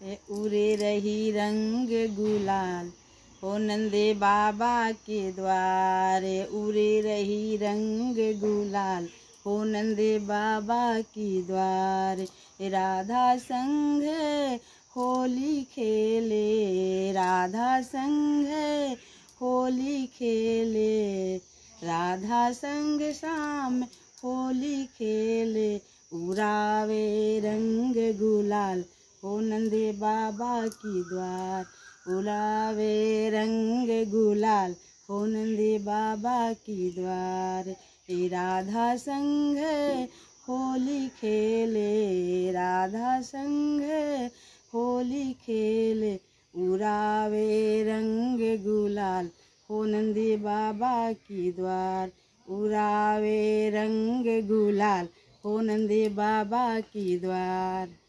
ए उरे रही रंग गुलाल हो नंदे बाबा के द्वारे उरे रही रंग गुलाल हो नंदे बाबा की द्वारे राधा संग होली खेले राधा संग होली खेले राधा संग शाम होली खेले उड़ावे रंग गुलाल हो नंदे बाबा की द्वार उड़ावे रंग गुलाल हो नंदे बाबा की द्वार ए राधा संग होली खेले राधा संग होली खेले उड़ावे रंग गुलाल हो नंदी बाबा की द्वार उड़ावे रंग गुलाल हो नंदी बाबा की द्वार